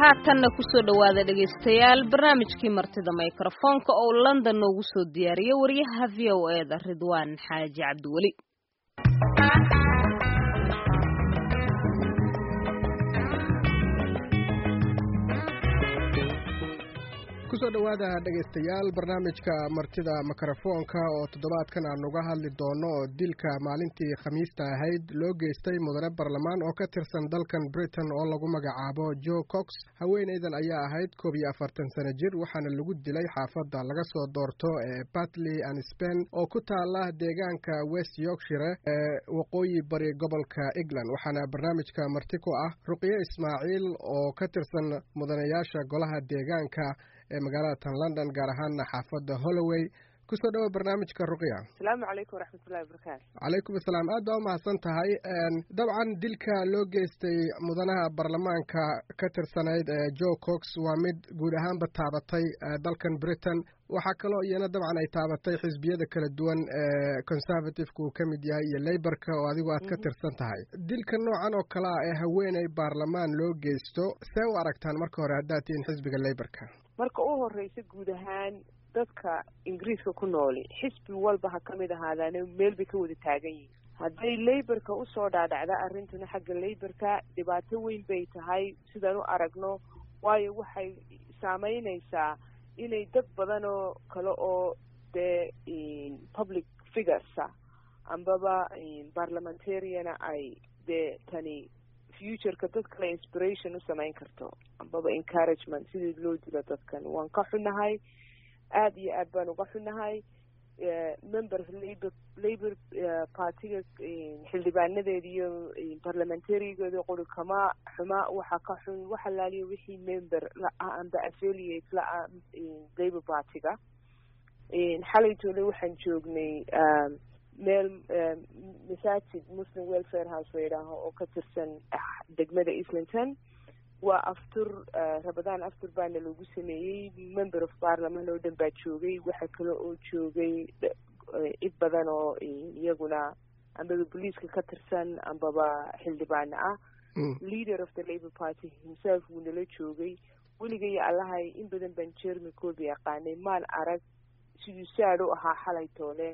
haatanna kusoo dhowaada dhegaystayaal barnaamijkii martida mikrofoonka oo london noogu soo diyaariya wariyaha v o e da ridwaan xaaji cabdiweli kusoo dhowaada dhegaystayaal barnaamijka martida mikrofoonka oo toddobaadkan aan uga hadli doono oo dilka maalintii khamiista ahayd loo geystay mudane barlamaan oo ka tirsan dalkan britain oo lagu magacaabo joe cox haweenaydan ayaa ahayd koob iyo afartan sano jir waxaana lagu dilay xaafadda laga soo doorto ee batley and spen oo ku taala deegaanka west yorkshire ee waqooyi bari gobolka england waxaana barnaamijka marti ku ah ruqye ismaaciil oo ka tirsan mudanayaasha golaha deegaanka ee magaalada tan london gaar ahaana xaafadda holloway kusoo dhawo barnaamijka ruqya asalaamu calaykum waraxmatullahi wabarakaatu calaykum asalaam aad baa umahadsan tahay dabcan dilka loo geystay mudanaha baarlamaanka ka tirsanayd ee joe cox waa mid guud ahaanba taabatay dalkan britain waxaa kaloo iyana dabcan ay taabatay xisbiyada kala duwan ee conservativeka uu ka mid yahay iyo leyborka oo adigu aad ka tirsan tahay dilka noocan oo kale ah ee haweeney baarlamaan loo geysto see u aragtaan marka hore haddaad tihiin xisbiga leyborka marka u horeysa guud ahaan dadka ingiriiska ku nooli xisbi walba ha ka mid ahaadaane meel bay ka wada taagan yihin hadday leyborka usoo dhaadhacda arrintuna xagga leyborka dhibaato weyn bay tahay sidaan u aragno waayo waxay saameynaysaa inay dad badan oo kale oo dee public figuresa ambaba parliamentariana ay dee tani futureka dad kale inspiration u samayn karto ambaba encouragement sidii loo dilo dadkan waan ka xunahay aada iyo aad baan uga xunahay member labor labor partiga xildhibaanadeeda iyo parliamentarigeeda qori kama xuma waxaa ka xun wax alaaliya wixii member la-ah amba affiliate la-ah labor partiga xalaytoole waxaan joognay meel masaajid muslim welfare house la yidhaaho oo ka tirsan degmada islington waa aftur rabadaan aftur baana lagu sameeyey member of parliament oo dhan baa joogay waxa kale oo joogay cid badan oo iyaguna ambaba boliiska ka tirsan ambaba xildhibaano ah leader of the labor party himself wuu nala joogay weligay allahay in badan baan jermy colby yaqaanay maan arag siduu saad u ahaa xalay toole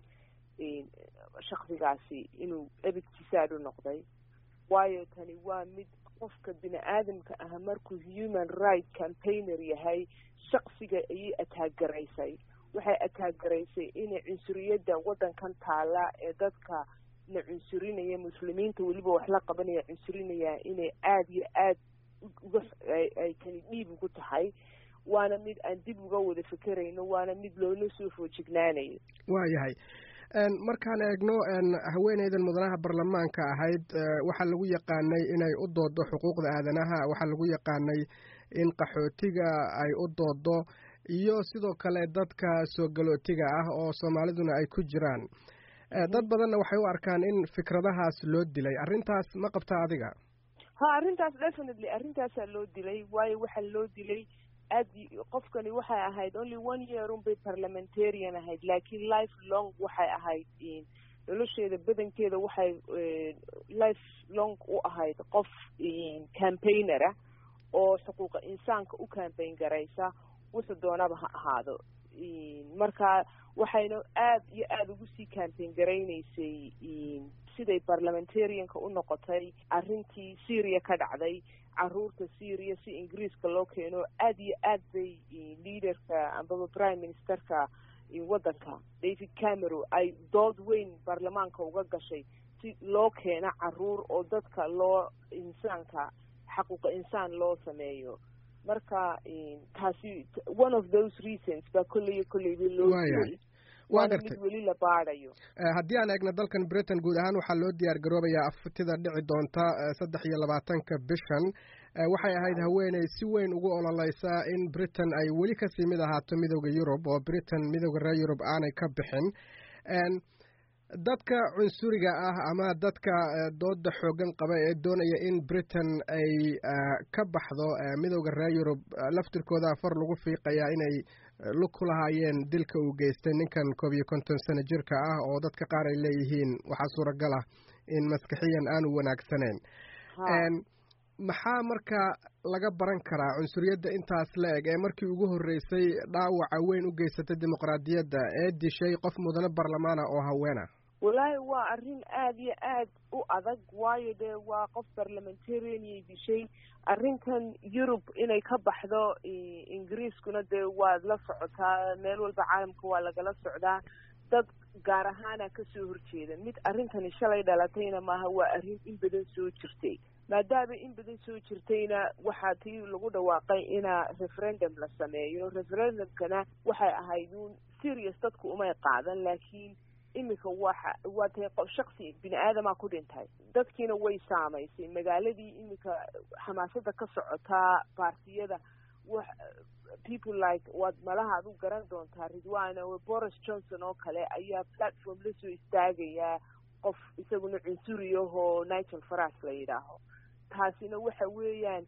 shaksigaasi inuu ebigti saad u noqday waayo tani waa mid qofka bini aadamka ah markuu human right campaigner yahay shaksiga ayay ataagaraysay waxay ataagaraysay inay cunsuriyadda waddankan taala ee dadka na cunsurinaya muslimiinta weliba wax la qabanaya cunsurinaya inay aada iyo aad uga ay tani dhiib ugu tahay waana mid aan dib uga wada fekerayno waana mid loola soo foojignaanayo waayahay markaan eegno haweeneydan mudanaha baarlamaanka ahayd waxaa lagu yaqaanay inay u doodo xuquuqda aadanaha waxaa lagu yaqaanay in qaxootiga ay u doodo iyo sidoo kale dadka soo galootiga ah oo soomaaliduna ay ku jiraan dad badanna waxay u arkaan in fikradahaas loo dilay arrintaas ma qabta adiga ha arrintaas definitely arrintaasaa loo dilay waayo waxaa loo dilay aad qofkani waxay ahayd only one year un bay parliamentarian ahayd laakiin life long waxay ahayd nolosheeda badankeeda waxay life long u ahayd qof campaignera oo xuquuqa insaanka u campaign garaysa wuxuu doonaba ha ahaado marka waxayna aad iyo aada ugu sii campaign garaynaysay siday parliamentarianka u noqotay arrintii syria ka dhacday caruurta syria si ingiriiska loo keeno aada iyo aad bay leaderka ambaba prime ministerka waddanka david cameron ay dood weyn baarlamaanka uga gashay si loo keeno caruur oo dadka loo insaanka xaquuqa insaan loo sameeyo marka taasi one of those reasons baa kolley kolleyba loo dilay waana mid weli la baadayo haddii aan eegno dalkan britain guud ahaan waxaa loo diyaar garoobayaa aftida dhici doonta saddex iyo labaatanka bishan waxay ahayd haweeney si weyn ugu ololeysa in britain ay weli kasii mid ahaato midooda yurub oo britain midooda reer yurub aanay ka bixin dadka cunsuriga ah ama dadka dooda xoogan qaba ee doonaya in britain ay ka baxdo midooda reer yurub laftirkooda far lagu fiiqayaa inay lug ku lahaayeen dilka uu geystay ninkan koob iyo konton sano jirka ah oo dadka qaar ay leeyihiin waxaa suuragal ah in maskixiyan aanu wanaagsaneyn maxaa marka laga baran karaa cunsuriyadda intaas la eg ee markii ugu horreysay dhaawaca weyn u geysatay dimuqraadiyadda ee dishay qof mudane barlamaana oo haweena wallaahi waa arrin aada iyo aad u adag waayo dee waa qof parliamentarianyay dishay arrintan yurub inay ka baxdo ingiriiskuna dee waad la socotaa meel walba caalamka waa lagala socdaa dad gaar ahaana kasoo horjeeda mid arrintani shalay dhalatayna maaha waa arrin in badan soo jirtay maadaama in badan soo jirtayna waxaa tii lagu dhawaaqay ina referendum la sameeyo referendumkana waxay ahayd uun serious dadku umay qaadan laakiin iminka waxa waa tahay shaksi bini aadamaa ku dhintay dadkiina way saamaysay magaaladii iminka xamaasada ka socotaa baartiyada wax people like waad malaha ad u garan doontaa ridwana boris johnson oo kale ayaa platform la soo istaagayaa qof isaguna cunsuriyahoo nigel faras la yidhaaho taasina waxa weeyaan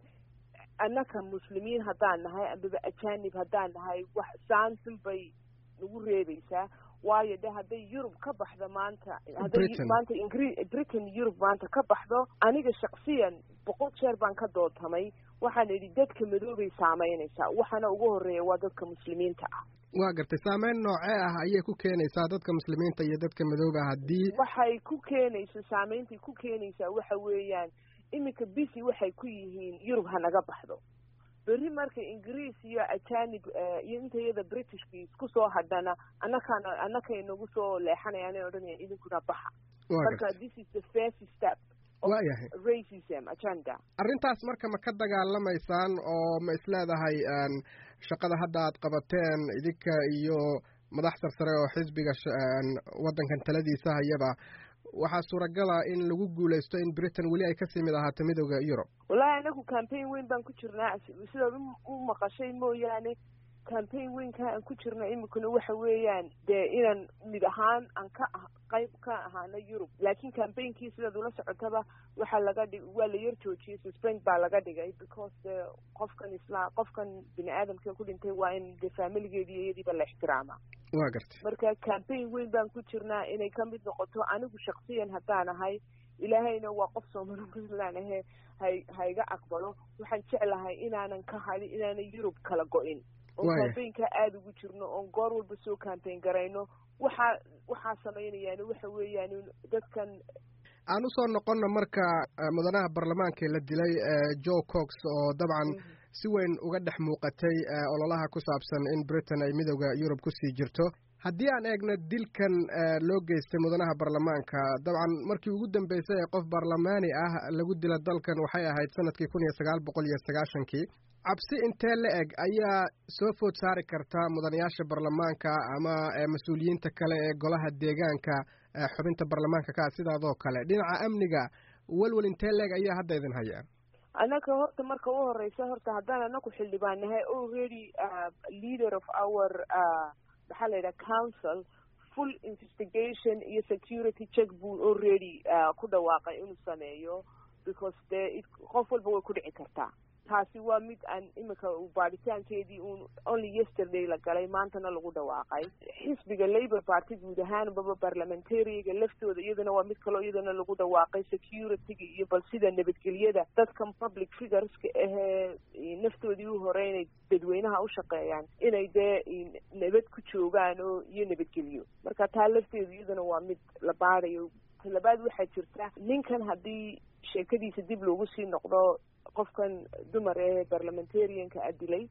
annaka muslimiin haddaan nahay ambaba ajanib haddaan nahay wax saansan bay nagu reebaysaa waayo de hadday yurub ka baxdo maanta hadday maanta ingri britain yurub maanta ka baxdo aniga shaksiyan boqol jeer baan ka doodtamay waxaan idhi dadka madoobay saameynaysaa waxaana ugu horeeya waa dadka muslimiinta ah waa gartay saameyn noocee ah ayay ku keenaysaa dadka muslimiinta iyo dadka madooba haddii waxay ku keenaysa saamayntay ku keenaysaa waxa weeyaan iminka bisi waxay ku yihiin yurub hanaga baxdo berri marka ingiriis iyo ajanib iyo inta iyada britishka isku soo hadhana annakana annakay nagu soo leexanayaan ay odhanayaan idinkuna baxa marka this is the first step waayahay racism agenda arrintaas marka ma ka dagaalamaysaan oo ma isleedahay shaqada hadda aad qabateen idinka iyo madax sarsare oo xisbiga waddankan taladiisa hayaba waxaa suuragala in lagu guulaysto in britain weli ay kasii mid ahaato midooda yurub wallahi anagu campaign weyn baan ku jirnaa sidaad u maqashay mooyaane campaign weynka aan ku jirna iminkuna waxa weeyaan dee inaan mid ahaan aan ka qayb ka ahaano yurub laakiin campaignki sidaad ula socotaba waxaa laga dhig waa la yar joojiyey suspend baa laga dhigay because de qofkan isla qofkan bini aadamka ku dhintay waa in de familigeedi iyo iyadiiba la ixtiraama waa gartay marka campaign weyn baan ku jirnaa inay ka mid noqoto anigu shaksiyan haddaan ahay ilaahayna waa qof soomali puntland ahe hay hayga aqbalo waxaan jeclahay inaanan ka hadin inaanan yurub kala go-in oo campaignka aada ugu jirno oon goor walba soo campaign garayno waxaa waxaa samaynayaan waxa weeyaan dadkan aan usoo noqonna marka mudanaha baarlamaanka la dilay joe cox oo dabcan si weyn uga dhex muuqatay ololaha ku saabsan in britain ay midooda yurub kusii jirto haddii aan eegno dilkan loo geystay mudanaha baarlamaanka dabcan markii ugu dambeysay ee qof baarlamaani ah lagu dila dalkan waxay ahayd sanadkii kun iyo sagaal boqol iyo sagaashankii cabsi intee la eg ayaa soo food saari karta mudanayaasha baarlamaanka ama mas-uuliyiinta kale ee golaha deegaanka xubinta baarlamaanka ka sidaadoo kale dhinaca amniga welwel intee la eg ayaa hadda idin haya annaka horta marka u horeysa horta haddaan anaku xildhibaan nahay already leader of our maxaa la yidhaha council full investigation iyo security check buu already ku dhawaaqay inuu sameeyo because dee qof walba way ku dhici kartaa taasi waa mid aan iminka baadhitaankeedii uun only yesterday la galay maantana lagu dhawaaqay xisbiga labour party guud ahaanbaba parliamentariga laftooda iyadana waa mid kaloo iyadana lagu dhawaaqay securityga iyo bal sida nabadgelyada dadkan public figureska ahee naftoodii u hore inay dadweynaha u shaqeeyaan inay dee nabad ku joogaan oo iyo nabadgelyo marka taa lafteedu iyadana waa mid la baadayo talabaad waxaa jirta ninkan haddii sheekadiisa dib loogu sii noqdo qofkan dumar ee parliamentarianka a dilay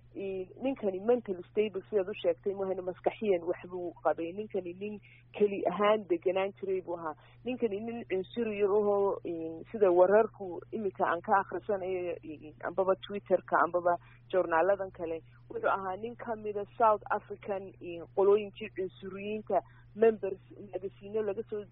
ninkani mental stable sidaad u sheegtay mahayna maskaxiyan waxbuu qabay ninkani nin keli ahaan deganaan jiray buu ahaa ninkani nin cunsuriya ahoo sida wararku iminka aan ka akhrisanayo ambaba twitterka ambaba journaaladan kale wuxuu ahaa nin kamida south african qolooyinkii cunsuriyiinta members magasiino laga soo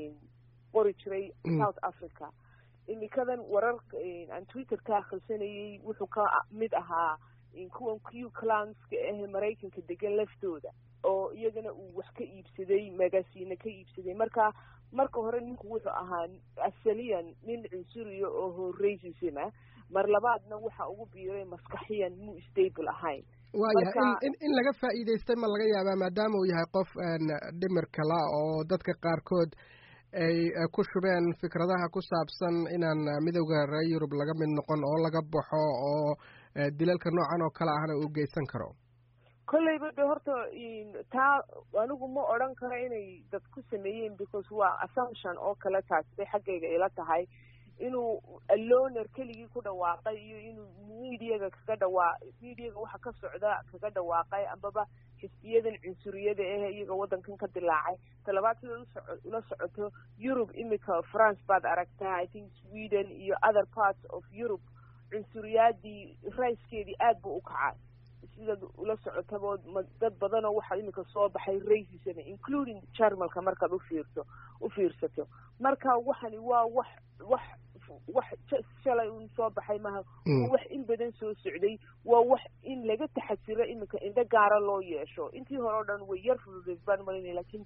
qori jiray south africa imikadan wararka aan twitter ka akhrisanayay wuxuu ka mid ahaa kuwan q clanska ahe maraykanka degan laftooda oo iyagana uu wax ka iibsaday magasiina ka iibsaday marka marka hore ninku wuxuu ahaa asaliyan nin cunsuriya oo racism ah mar labaadna waxa ugu biiray maskaxiyan muu stable ahayn waayahay in in laga faa'iidaystay ma laga yaabaa maadaama uu yahay qof dhimir kala oo dadka qaarkood ay ku shubeen fikradaha ku saabsan inaan midowda reer yurub laga mid noqon oo laga baxo oo dilalka noocan oo kale ahna uu geysan karo kolleyba de horta taa anigu ma odran karo inay dad ku sameeyeen because waa assumption oo kale taas bay xaggayga ila tahay inuu aloner keligii ku dhawaaqay iyo inuu mediaga kaga dhawaa mediaga waxa ka socda kaga dhawaaqay ambaba xisbiyadan cunsuriyada ah iyaga waddankan ka dilaacay talabaad sidaad usoco ula socoto europe imika france baad aragtaa i think sweden iyo other parts of europe cunsuriyaadii rayskeedii aad buu u kacay sidaad ula socotaba dad badanoo waxaa imika soo baxay racism including jarmalka markaad ufiirto u fiirsato marka waxani waa wax wax wax shalay un soo baxay maha waa wax in badan soo socday waa wax in laga taxasiro imika indho gaara loo yeesho intii hore o dhan way yar fududeed baan malinaya lakin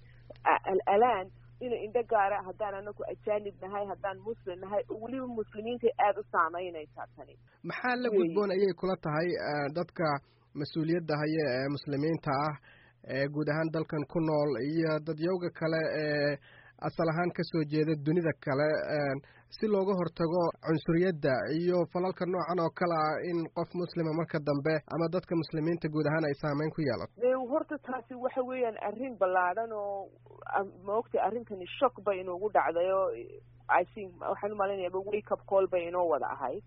alaan ina indho gaara haddaan anaku ajaanib nahay haddaan muslim nahay oo weliba muslimiinta aada u saameynaysaa tani maxaa la gudboon ayay kula tahay dadka mas-uuliyadda haya ee muslimiinta ah ee guud ahaan dalkan ku nool iyo dadyowga kale ee asal ahaan kasoo jeeda dunida kale si looga hortago cunsuriyadda iyo falalka noocan oo kale ah in qof muslima marka dambe ama dadka muslimiinta guud ahaan ay saameyn ku yeelato horta taasi waxa weeyaan arrin ballaadhan oo maogtay arrintani shock bay inoogu dhacday oo i think waxaan umalaynayaaba wake up call bay inoo wada ahayd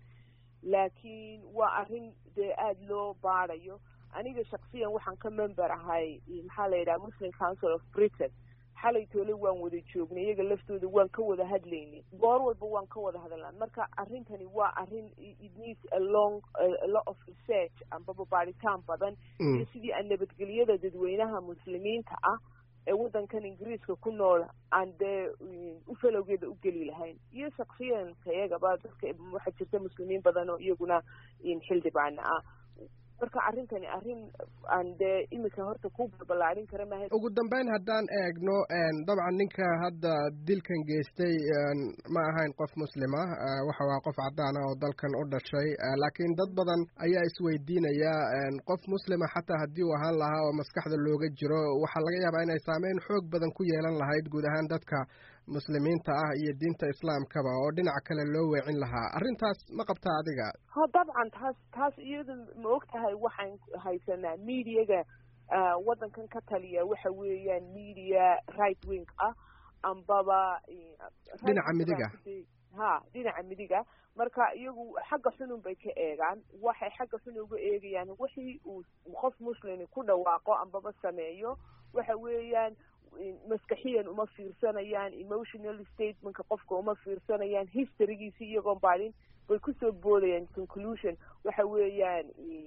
laakiin waa arrin dee aada loo baadayo aniga shaksiyan waxaan ka member ahay maxaa la yidhaha muslim council of britain xalay toole waan wada joognay iyaga laftooda waan ka wada hadlaynay goor walba waan ka wada hadalnaa marka arrintani waa arrin it needs a long a lot of research ambaba baaritaan badan iyo sidii aan nabadgelyada dadweynaha muslimiinta ah ee waddankan ingiriiska ku nool aan dee ufalowgeeda u geli lahayn iyo shaksiyanka iyagaba dadka waxaa jirta muslimiin badan oo iyaguna xildhibaana ah marka arrintani arrin aan dee imika horta ku balbalaarin kara maaha ugu dambeyn haddaan eegno dabcan ninka hadda dilkan geystay ma ahayn qof muslima waxa waa qof cadaan ah oo dalkan u dhashay laakiin dad badan ayaa isweydiinaya qof muslima xataa haddii uu ahaan lahaa oo maskaxda looga jiro waxaa laga yaabaa inay saameyn xoog badan ku yeelan lahayd guud ahaan dadka muslimiinta ah iyo diinta islaamkaba oo dhinac kale loo weecin lahaa arrintaas ma qabtaa adiga ha dabcan taas taas iyada ma og tahay waxaan haysanaa mediaga waddankan ka taliya waxa weeyaan media right wing ah ambaba dhinaca midiga ha dhinaca midiga marka iyagu xagga xunun bay ka eegaan waxay xagga xun uga eegayaan wixii uu qof muslimi ku dhawaaqo ambaba sameeyo waxa weeyaan maskaxiyan uma fiirsanayaan emotional statementka qofka uma fiirsanayaan historygiisi iyagoon baadin bay kusoo boodayaan conclusion waxa weeyaan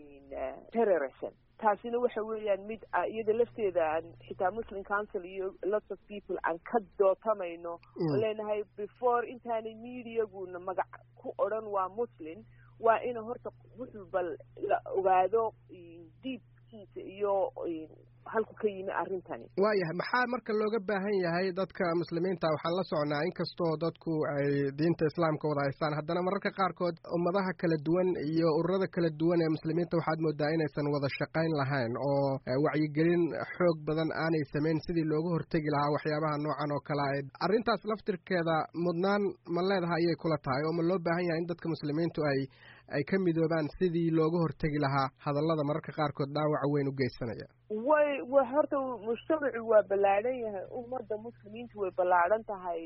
terrorism taasina waxa weeyaan mid iyada lafteeda aan xitaa muslim council iyo lots of people aan ka dootamayno oo leenahay before intaanay mediaguna magac ku odran waa muslim waa ina horta wuxuu bal la ogaado diibkiisa iyo halku ka yimi arrintani waayahay maxaa marka looga baahan yahay dadka muslimiinta waxaan la socnaa inkastoo dadku ay diinta islaamka wada haystaan haddana mararka qaarkood ummadaha kala duwan iyo ururada kala duwan ee muslimiinta waxaad moodaa inaysan wada shaqayn lahayn oo wacyigelin xoog badan aanay samayn sidii looga hortegi lahaa waxyaabaha noocan oo kale a arrintaas laftirkeeda mudnaan ma leedahay ayay kula tahay oo ma loo baahan yahay in dadka muslimiintu ay ay ka midoobaan sidii looga hortegi lahaa hadallada mararka qaarkood dhaawaca weyn u geysanaya way wa horta mujtamacu waa ballaadhan yahay ummadda muslimiintu way ballaadhan tahay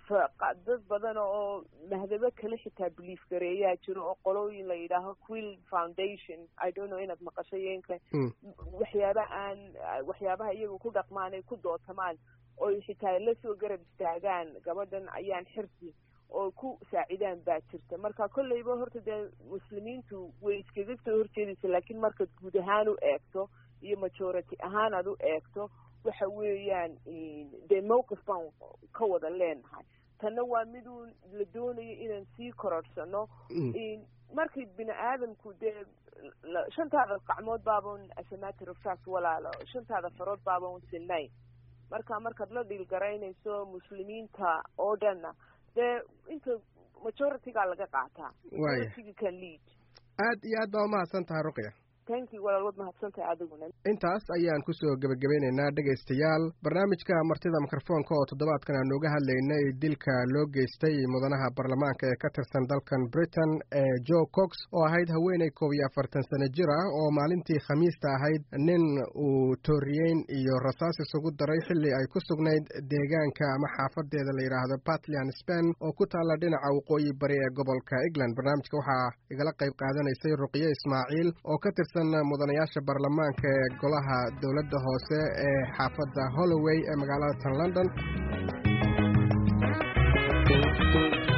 dad badan oo mahdabo kale xitaa belief gareeyaa jiro oo qolooyin la yidhaaho quill foundation i don't know inaad maqasho yeenka waxyaaba aan waxyaabaha iyaga ku dhaqmaan ay ku dootamaan oy xitaa lasoo garab istaagaan gabadhan ayaan xirsi oo ku saacidaan baa jirta marka kolleyba horta dee muslimiintu way iskaga soo horjeedaysa laakiin markaad guud ahaan u eegto iyo majority ahaan aad u eegto waxa weeyaan dee mowqif baan ka wada leenahay tanna waa miduu la doonayo inaan sii kororhsano markay bini aadamku dee shantaada gacmood baaban asamatir of fact walaalo shantaada farood baaban sinayn marka markaad la dhiilgaraynayso muslimiinta oo dhanna dee inta majoritygaa laga qaataa majorityga can lead aad iyo aad baa umahadsan tahay ruqya thank you walaal wad mahadsantahay adiguna intaas ayaan kusoo gebagabeynaynaa dhegaystayaal barnaamijka martida mikrofoonka oo toddobaadkan aan uga hadlaynay dilka loo geystay mudanaha baarlamaanka ee ka tirsan dalkan britain ee joe cox oo ahayd haweeney koob iyo afartan sano jir ah oo maalintii khamiista ahayd nin uu tooriyeyn iyo rasaas isugu daray xilli ay ku sugnayd deegaanka ama xaafadeeda la yidhaahdo batlian spen oo ku taalla dhinaca waqooyi bari ee gobolka england barnaamijka waxaa igala qayb qaadanaysay ruqyo ismaaciil oo ka tirsan mudanayaasha baarlamaanka ee golaha dowladda hoose ee xaafadda holloway ee magaalada tan london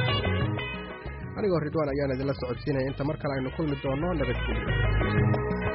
anigoo ridwaan ayaan idinla socodsiinaya inta mar kale aynu kulmi doono nabadgelyo